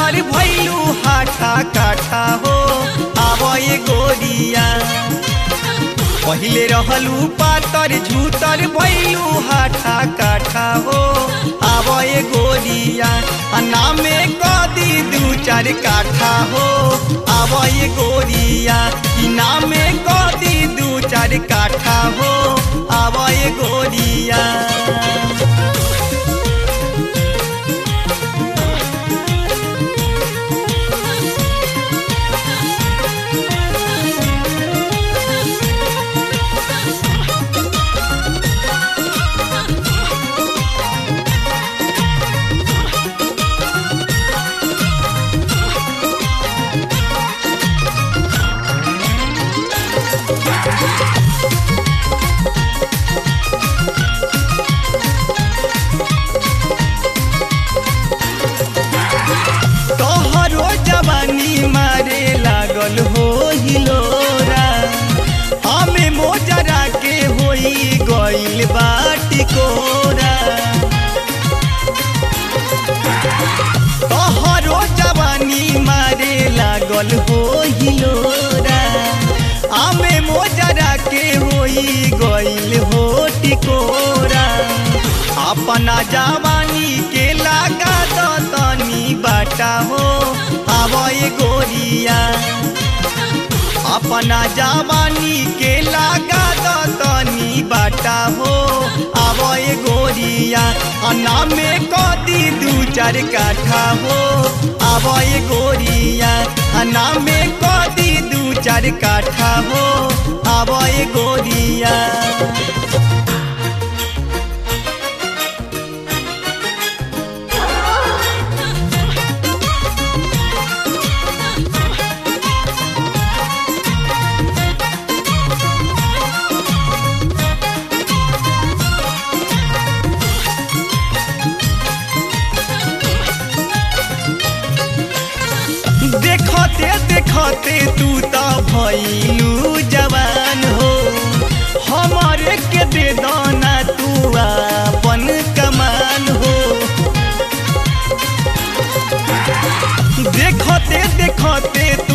झूतर भैलू हाठा काठा हो आवए गोरिया पहिले रहलू पातर झूतर भैलू हाठा काठा हो आवए गोरिया आ नामे कदी दू चार काठा हो आवए गोरिया ई नामे कदी दू चार काठा हो आवए गोरिया तोहरो जवानी मारे लागल हो हिलोरा हमें मोजरा के होई गइल बाटी कोरा तोहरो जवानी मारे लागल हो हिलोरा हमें मोजरा के होई गइल हो टिकोरा अपना जवानी के लागा तो तनी बाटा हो आवए गोरिया अपना जवानी के लागा तो तनी बाटा हो आवए गोरिया अना में कदी दू चार काठा हो आवए गोरिया अना में कदी दू चार काठा हो आवए गोरिया देखते देखते तू तो भैलू जवान हो हमारे के दे दाना तू अपन कमान हो देखते देखते तू